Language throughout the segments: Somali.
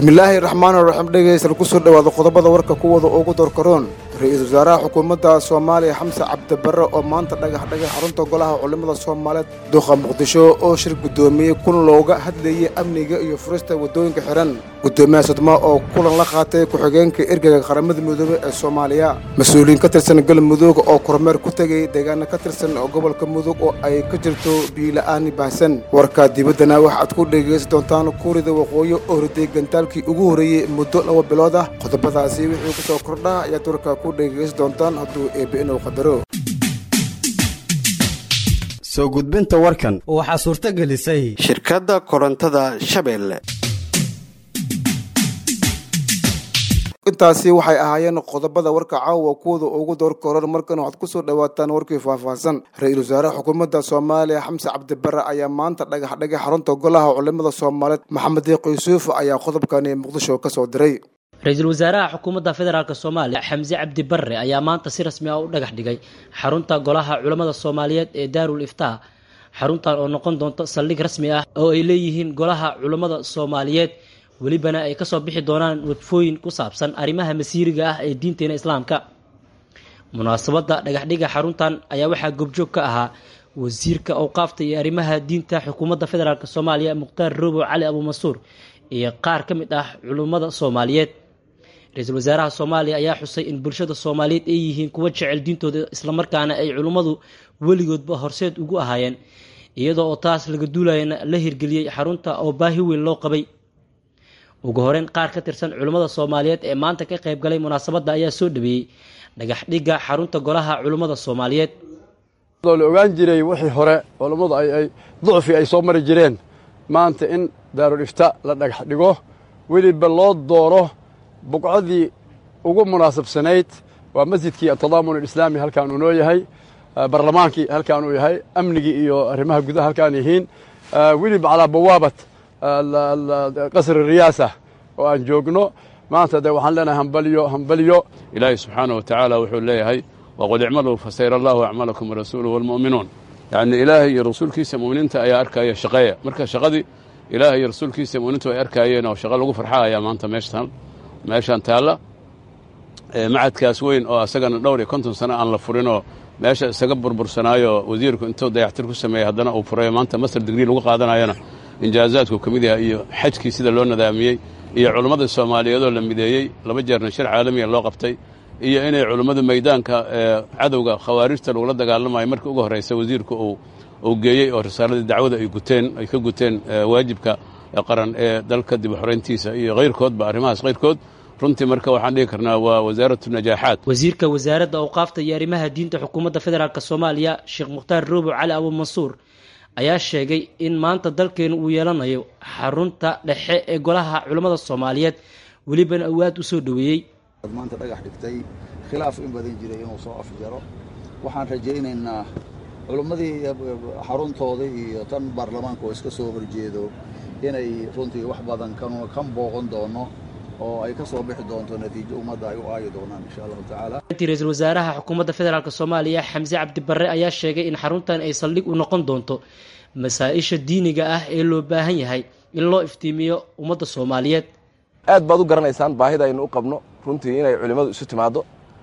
bismillaahi raxmaan raxiim dhegaysan ku soo dhowaada qodobada warka kuwada ugu doorkaroon ra-iisul wasaaraha xukuumadda soomaaliya xamse cabdibarre oo maanta dhagax dhagay xarunta golaha culimmada soomaaliyeed duqa muqdisho oo shir guddoomiyey kun looga hadlayay amniga iyo furista waddooyinka xihan guddoomiyaha sodmo oo kulan la qaatay ku-xigeenka ergeyga qaramada midoobey ee soomaaliya mas-uuliyiin ka tirsan galmudug oo kormeer ku tegay deegaana ka tirsan gobolka mudug oo ay ka jirto biila-aani baahsan warka dibaddana waxaad ku dhegaysan doontaan kuurida waqooyi oo riday gantaalkii ugu horreeyey muddo laba bilood ah qodobadaasi wixii ku soo kordha ayaad warka ku dhegaysan doontaan hadduu eebbe inuu qadaro soo gudbinta warkan waxaa suurto gelisay shirkadda korontada shabeelle intaasi waxay ahaayeen qodobada warka caawa kuwada ugu doorka horan markan waxaad ku soo dhowaataan warkii faahfaahsan ra-iisul wasaaraha xukuumadda soomaaliya xamse cabdibarre ayaa maanta dhagax dhagay xarunta golaha culimada soomaaliyeed maxamed diiq yuusuf ayaa qodobkani muqdisho ka soo diray ra-iisul wasaaraha xukuumadda federaalk soomaaliya xamse cabdi barre ayaa maanta si rasmi ah u dhagax dhigay xarunta golaha culimmada soomaaliyeed ee daarul iftaa xaruntan oo noqon doonto saldhig rasmi ah oo ay leeyihiin golaha culimmada soomaaliyeed welibana ay kasoo bixi doonaan wadfooyin ku saabsan arrimaha masiiriga ah ee diinteena islaamka munaasabadda dhagaxdhiga xaruntan ayaa waxaa goobjoog ka ahaa wasiirka awqaafta iyo arrimaha diinta xukuumadda federaalk soomaaliya mukhtaar roobo cali abuumansuur iyo qaar ka mid ah culummada soomaaliyeed ra-iisul wasaaraha soomaaliya ayaa xusay in bulshada soomaaliyeed ay yihiin kuwa jecel diintooda islamarkaana ay culummadu weligoodba horseed ugu ahaayeen iyadoo oo taas laga duulayana la hirgeliyey xarunta oo baahi weyn loo qabay ugu horeyn qaar ka tirsan culimmada soomaaliyeed ee maanta ka qayb galay munaasabadda ayaa soo dhaweeyey dhagax dhigga xarunta golaha culimmada soomaaliyeed la ogaan jiray wixii hore culammadu ay ducfi ay soo mari jireen maanta in daarul ifta la dhagax dhigo weliba loo dooro buqcadii ugu munaasabsanayd waa masjidkii atadaamun alislaami halkaan uu noo yahay barlamaankii halkaan uu yahay amnigii iyo arrimaha gudaha halkaan yihiin weliba calaa bawaabat qasri riyaasa oo aan joogno maanta de waxaan leenahay hambalyo hambalyo ilaahay subxaana wa tacaala wuxuu leeyahay waqul icmaluu fasayra allahu acmalakum warasuuluhu walmu'minuun yacni ilaahay iyo rasuulkiisa mu'miniinta ayaa arkaya shaqeeya marka shaqadii ilaahay iyo rasuulkiisa mu'miniintu ay arkaayeen oo shaqo lagu farxa ayaa maanta meeshtan meeshaan taalla macadkaas weyn oo asagana dhowr iyo konton sano aan la furinoo meesha isaga burbursanaayo wasiirku intuu dayactir ku sameeyey haddana uu furayo maanta master digrii lagu qaadanayona injaazaadku ka mid yahay iyo xajkii sida loo nadaamiyey iyo culummada soomaaliyeedoo la mideeyey laba jeerna shir caalamiya loo qabtay iyo inay culummadu maydaanka cadowga khawaarijta lagula dagaalamayo markii ugu horraysa wasiirku uu geeyey oo risaaladii dacwada ay guteen ay ka guteen waajibka qaran ee dalka dib u xorayntiisa iyo kayrkoodba arrimahaas kayrkood runtii marka waxaan dhihi karnaa waa wasaaratu najaaxaat wasiirka wasaaradda awqaafta iyo arrimaha diinta xukuumadda federaalk soomaaliya sheekh mukhtaar roobo cali abuumansuur ayaa sheegay in maanta dalkeenu uu yeelanayo xarunta dhexe ee golaha culimmada soomaaliyeed welibana uu aad u soo dhoweeyey maanta dhagax dhigtay khilaaf in badan jiray inuu soo afjaro waxaan rajaynaynaa culimmadii xaruntooda iyo tan baarlamaanka oo iska soo horjeedo inay runtii wax badan kan booqan doono oo ay ka soo bixi doonto natiijo ummadda ay u aayi doonaan insha allahu tacaala intii ra-iisul wasaaraha xukuumadda federaalk soomaaliya xamse cabdibarre ayaa sheegay in xaruntan ay saldhig u noqon doonto masaa-isha diiniga ah ee loo baahan yahay in loo iftiimiyo ummadda soomaaliyeed aad baad u garanaysaan baahida aynu u qabno runtii inay culimmadu isu timaaddo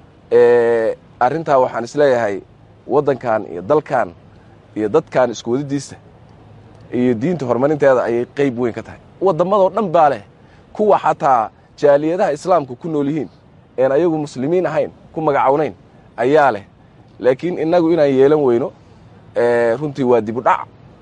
arrintaa waxaan isleeyahay waddankan iyo dalkan iyo dadkan isku wadidiisa iyo diinta horumarinteeda ayay qayb weyn ka tahay waddamadoo dhan baa leh kuwa xataa jaaliyadaha islaamka ku nool yihiin een ayagu muslimiin ahayn ku magacawnayn ayaa leh laakiin innagu inaan yeelan weyno runtii waa dib u dhac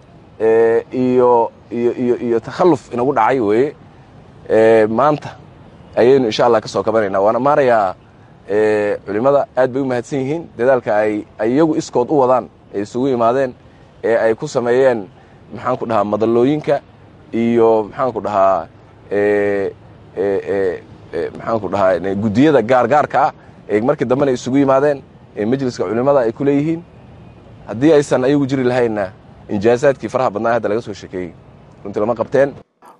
iyo iyo iyo iyo takhalluf inagu dhacay weeye maanta ayaynu insha allah ka soo kabanaynaa waana maarayaa culimmada aad bay u mahadsan yihiin dadaalka ay iyagu iskood u wadaan ay isugu yimaadeen ee ay ku sameeyeen maxaan ku dhahaa madallooyinka iyo maxaan ku dhahaa maxaan ku dhahaa guddiyada gaargaarka ah ee markii dambena isugu yimaadeen ee majliska culimmada ay ku leeyihiin haddii aysan ayagu jiri lahaynna injaasaadkii faraha badnaa hadda laga soo sheekeeyey runtii lama qabteen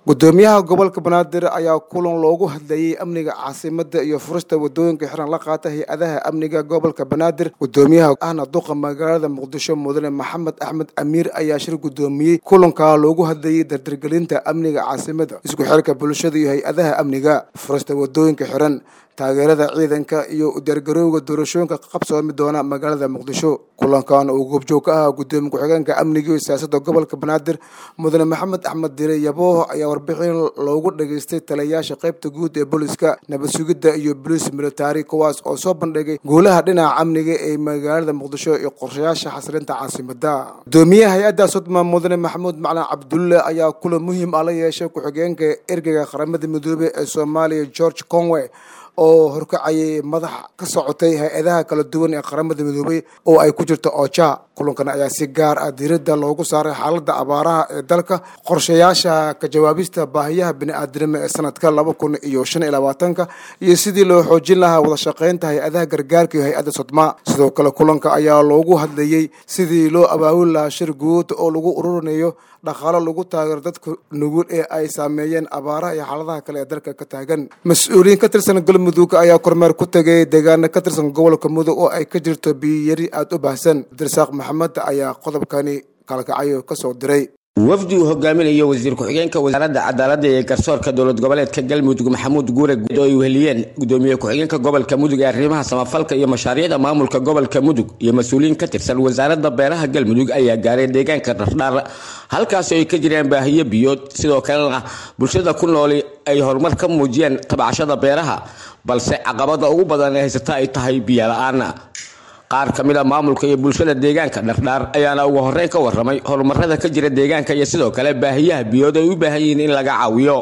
gudoomiyaha gobolka banaadir ayaa kulan loogu hadlayey amniga caasimada iyo furista wadooyinka xiran la qaata hay-adaha amniga gobolka banaadir gudoomiyaha ahna duqa magaalada muqdisho mudane maxamed axmed amiir ayaa shir gudoomiyey kulankaa loogu hadlayey dardargelinta amniga caasimada isku xirka bulshada iyo hay-adaha amniga furista wadooyinka xiran taageerada ciidanka iyo udiyaargarowga doorashooyinka ka qabsoomi doona magaalada muqdisho kulankan uu goobjoog ka ahaa gudoomiye ku-xigeenka amniga iyo siyaasada gobolka banaadir mudane maxamed axmed dire yabooh ayaa warbixin loogu dhageystay taliyayaasha qaybta guud ee booliska nabad sugidda iyo boliis militari kuwaas oo soo bandhigay guulaha dhinaca amniga ee magaalada muqdisho iyo qorshayaasha xasilinta caasimada gudoomiyaha hay-adda sodma mudane maxamuud maclan cabdulle ayaa kulan muhiim ah la yeeshay ku-xigeenka ergeyga qaramada midoobey ee soomaaliya george conway oo horkacayay madax ka socotay hay-adaha kala duwan ee qaramada midoobey oo ay ku jirto oja kulankan ayaa si gaar ah diiradda loogu saaray xaaladda abaaraha ee dalka qorshayaasha ka jawaabista baahiyaha bini-aadinimo ee sanadka laba kun iyo shan iyo labaatanka iyo sidii loo xoojin lahaa wada shaqaynta hay-adaha gargaarka iyo hay-adda sodma sidoo kale kulanka ayaa loogu hadlayey sidii loo abaabuli lahaa shir guud oo lagu ururinayo dhaqaalo lagu taageero dadka nugul ee ay saameeyeen abaaraha iyo xaaladaha kale ee dalka ka taagan mas-uuliyiin ka tirsan galmudug ayaa kormeer ku tegay deegaano ka tirsan gobolka mudug oo ay ka jirto biyiyari aada u baahsan abdirasaaq maxamed ayaa qodobkani kalkacayo ka soo diray wafdi uu hogaaminayo wasiir ku-xigeenka wasaaradda cadaaladda ee garsoorka dowlad goboleedka galmudug maxamuud guure guud oo ay weheliyeen gudoomiye ku-xigeenka gobolka mudug ee arrimaha samafalka iyo mashaariicda maamulka gobolka mudug iyo mas-uuliyiin ka tirsan wasaaradda beeraha galmudug ayaa gaaray deegaanka dhardhaar halkaas oo ay ka jireen baahiyo biyood sidoo kalena bulshada ku nooli ay horumar ka muujiyeen tabcashada beeraha balse caqabada ugu badan ee haysata ay tahay biyo la-aana qaar ka mid a maamulka iyo bulshada deegaanka dhardhaar ayaana ugu horeyn ka waramay horumarada ka jira deegaanka iyo sidoo kale baahiyaha biyood ay u baahan yihiin in laga caawiyo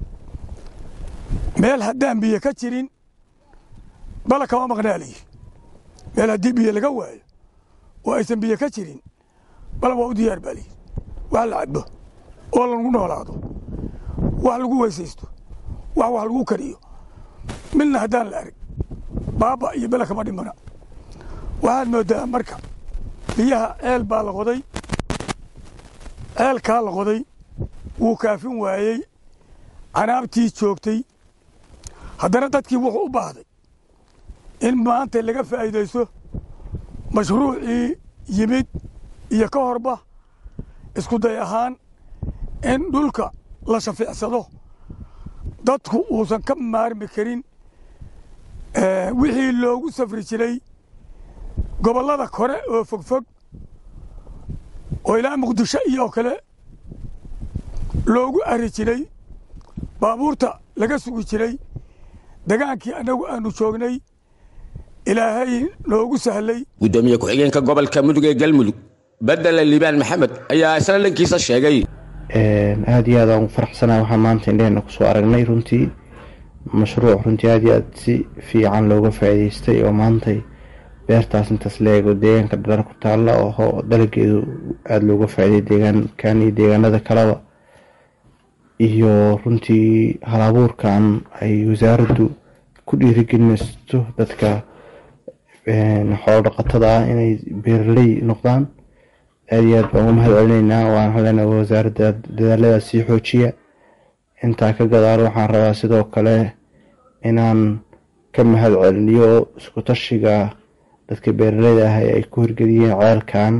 meel haddaan biyo ka jirin bala kama maqnaaliyi meel haddii biyo laga waayo oo aysan biyo ka jirin bala waa u diyaar baaliyi wax la cabo oo lagu noolaado wax lagu weysaysto wax wax lagu kariyo midna haddaan la arag baaba iyo bala kama dhimana waxaad moodaa marka biyaha ceel baa la qoday ceelkaa la qoday wuu kaafin waayey canaabtii joogtay haddana dadkii wuxuu u baahday in maanta laga faa'iidaysto mashruucii yimid iyo ka horba isku day ahaan in dhulka la shafiicsado dadku uusan ka maarmi karin wixii loogu safri jiray gobollada kore oo fogfog oo ilaa muqdisho iyo kale loogu ari jiray baabuurta laga sugi jiray degaankii annagu aanu joognay ilaahay noogu sahlay gudoomiye ku-xigeenka gobolka mudug ee galmudug bedele liibaan maxamed ayaa isla dhankiisa sheegay aada iyo aad aan u faraxsanahay waxaan maanta indhehena kusoo aragnay runtii mashruuc runtii aada iyo aad si fiican looga faa'iidaystay oo maantay beertaas intaas la eego deegaanka dhadar ku taalla oo dalageedu aada looga faa'iiday deegaankan iyo deegaanada kaleba iyo runtii halabuurkan ay wasaaraddu ku dhiirigelinaysto dadka xoolo dhaqatada ah inay beeraley noqdaan aada iyo aad baan uga mahad celinaynaa waan halena wasaaradda dadaaladaas sii xoojiya intaa ka gadaalo waxaan rabaa sidoo kale inaan ka mahad celiniyo isku tashiga dadka beeraleyda ah ee ay ku hirgeliyeen ceelkan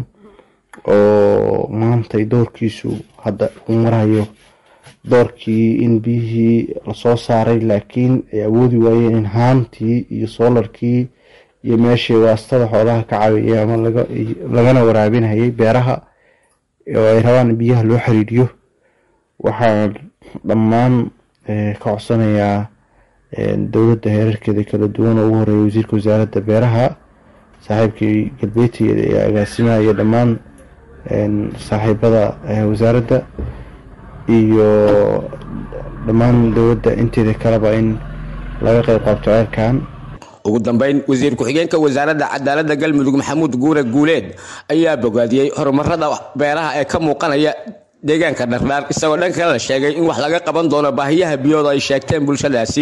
oo maantay doorkiisu hadda uu marayo doorkii in biyihii lasoo saaray laakiin ay awoodi waayeen in haantii iyo soolarkii iyo meeshii waastada xoolaha ka caawiyay ama lagana waraabinayay beeraha oo ay rabaan in biyaha loo xiriiriyo waxaan dhammaan ka codsanayaa dowladda heerarkeeda kala duwan oo ugu horeeya wasiirka wasaaradda beeraha saaxiibkii galbeedka ee agaasimaha iyo dhammaan saaxiibada wasaaradda iyo dhammaan dowladda inteeda kaleba in laga qayb qaabto ceelkan ugu dambeyn wasiir ku-xigeenka wasaaradda cadaaladda galmudug maxamuud guure guuleed ayaa bogaadiyey horumarada beeraha ee ka muuqanaya deegaanka dhardhaar isagoo dhan kale la sheegay in wax laga qaban doono baahiyaha biyooda ay sheegteen bulshadaasi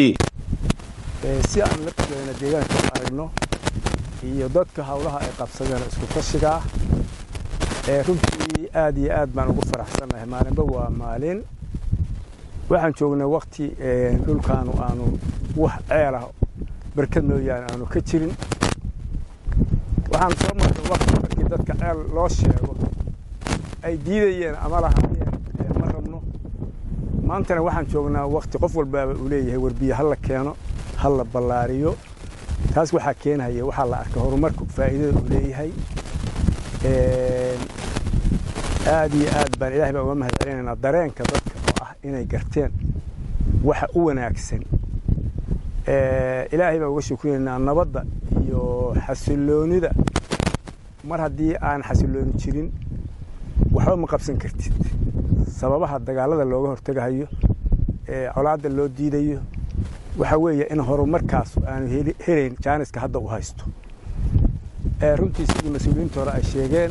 si aan lafteena deegaanka u aragno iyo dadka howlaha ay qabsadeen isku tashiga ah ee runtii aad iyo aad baan ugu faraxsannahay maalinba waa maalin waxaan joognay wakti dhulkaanu aanu wax ceelah barkad mooyaane aanu ka jirin waxaan soo marnay wakti markii dadka ceel loo sheego ay diidayeen ama lahaayeen ma rabno maantana waxaan joognaa wakti qof walbaaba uu leeyahay warbiye ha la keeno ha la ballaariyo taas waxaa keenaya waxaa la arkay horumarku faa'iidada uu leeyahay aad iyo aad baan ilahay baan uga mahad celinaynaa dareenka dadka oo ah inay garteen waxa u wanaagsan ilaahay baan uga shukriyaynaa nabadda iyo xasiloonida mar haddii aan xasilooni jirin waxba ma qabsan kartid sababaha dagaalada looga hortegahayo ee colaadda loo diidayo waxa weeye in horumarkaas aanu helayn jaaniska hadda u haysto runtii sidii mas-uuliyiinta hore ay sheegeen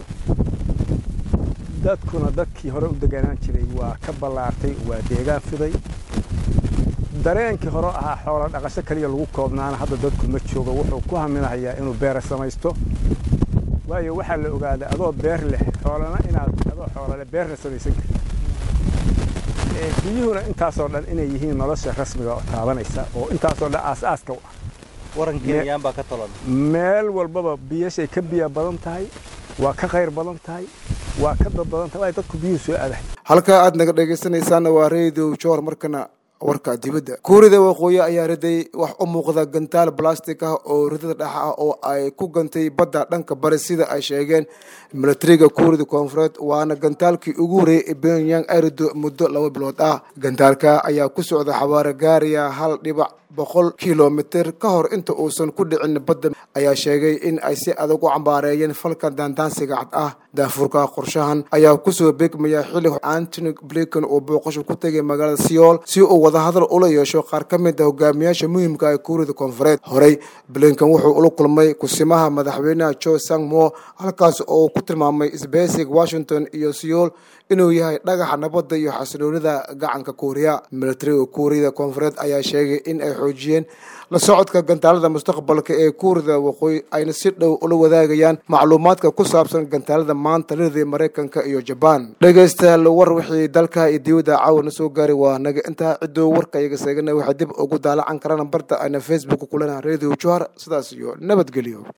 dadkuna dadkii hore u deganaan jiray waa ka ballaartay waa deegaan fiday dareenkii hore ahaa xoola dhaqasho kaliya lagu koobnaana hadda dadku ma joogo wuxuu ku haminahayaa inuu beera samaysto waayo waxaa la ogaaday adoo beer leh xoolana inaad adoo xoololeh beerna samaysan kartid biyuhuna intaasoo dhan inay yihiin nolosha rasmiga oo taabanaysa oo intaasoo dhan aas-aaska u ah meel walbaba biyashay ka biya badan tahay waa ka khayr badan tahay waa ka dad badan tahay waa dadku biyuhu soo aadahay halkaa aad naga dhegaysanaysaana waa radio joor markana warka dibadda kuurida waqooyi ayaa riday wax u muuqda gantaal balastic ah oo ridada dhex ah oo ay ku gantay badda dhanka bari sida ay sheegeen milatariga kuurida koonfureed waana gantaalkii ugu horreeyay ee pyongyang ay rido muddo laba bilood ah gantaalka ayaa ku socda xabaaro gaaraya hal dhibac boqol kilomitir ka hor inta uusan ku dhicin badda ayaa sheegay in ay si adag u cambaareeyeen falka daandaansiga cad ah daafurka qorshahan ayaa kusoo beegmaya xilli antony blinken uu booqasho ku tegay magaalada seoul si uu wadahadal ula yeesho qaar ka mid a hogaamiyaasha muhiimka ee kuurida koonfureed horey blinken wuxuu ula kulmay kusimaha madaxweynaha jo sangmo halkaas oo ku tilmaamay sbesig washington iyo seoul inuu yahay dhagaxa nabadda iyo xasiloonida gacanka kuuriya milatariga kuuriyada koonfureed ayaa sheegay in ay xoojiyeen la socodka gantaalada mustaqbalka ee kuurida waqooyi ayna si dhow ula wadaagayaan macluumaadka ku saabsan gantaalada maanta liriday maraykanka iyo jabaan dhegaystayaal war wixii dalka iyo dibadda caawana soo gaaray waa naga intaa ciddoo warka iyaga seegana waxay dib ugu daalacan karaan barta ayna facebook kulana radio johar sidaas iyo nabadgelyo